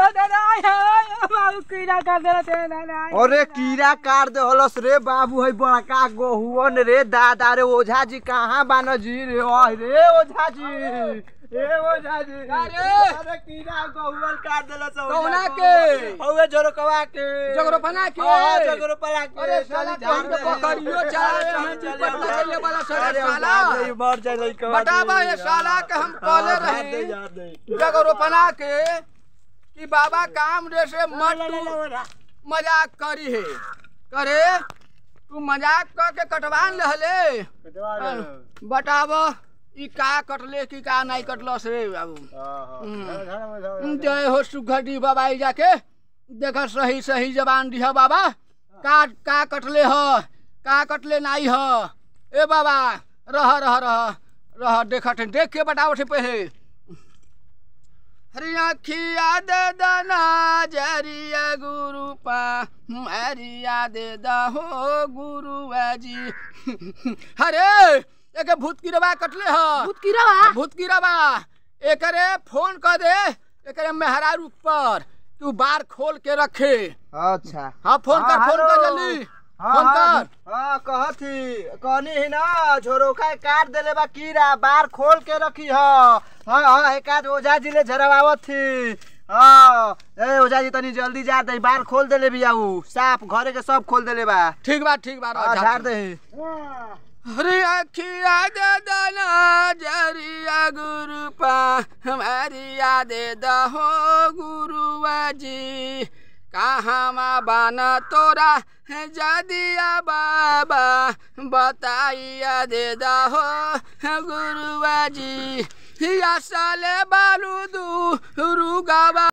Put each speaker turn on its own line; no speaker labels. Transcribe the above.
कीड़ा कर देला ते दादा
अरे कीड़ा काट दे हलस रे बाबू है बड़का गोहुअन रे दादा रे ओझा जी कहाँ बान जी रे ओह रे ओझा जी ए ओझा जी
अरे!
अरे कीड़ा गोहुअन काट देलस
कौना के?
हौवे जोरकवा के
जगरोपना के?
हां जगरोपना के
अरे साला
चल,
तोहन के
झाड़ दे।
पकड़ियो चला
चल,
हम
चल,
पटना
चल,
कइले वाला सरे
अरे हम
साला।
झाड़ दे, मर जाए लइका
बतावा ये साला के हम कहले
हाँ, झाड़ दे,
रही
झाड़ दे।
जगरोपना के कि बाबा काम रे से मत तू मजाक करी है करे तू मजाक कर के कटवान लहले बताव ई का कटले की का नहीं कटलस रे बाबू हम्म, जय हो सुघटी बाबा ई जाके देख सही सही जबान दिह बाबा का का कटले ह का कटले नहीं ह ए बाबा रह रह रह रह देख देख के बताओ से पहले हरी अखिया दे दना जरिया गुरु पा हरिया दे दहो गुरु जी अरे एक भूत की रवा कटले ह
भूत कीड़ा बा
भूत की रवा एकरे फोन कर दे एकरे मेहरारू पर तू बार खोल के रखे
अच्छा
हाँ फोन कर
हाँ,
फोन कर
हेलो।
जल्दी
हाँ,
फोन
हाँ,
कर
हाँ कहथी कहनी ही ना झोरोखा काट देले बा कीड़ा बार खोल के रखी ह हाँ हाँ एक आध ओझा जी ले झरवावत थी हाँ ए ओझा जी तनी जल्दी जा दे बार खोल देले भी आऊ साफ घरे के सब खोल देले बा
ठीक बा ठीक बा
हाँ,
रह,
झाड़
जा।
दे
हरे अखिया दे दना जरिया गुरु पा हमारी यादे दहो गुरु जी कहाँ बाना तोरा है जदिया बाबा बताइया दे दहो गुरु जी हिया साले बालू दू रुगावा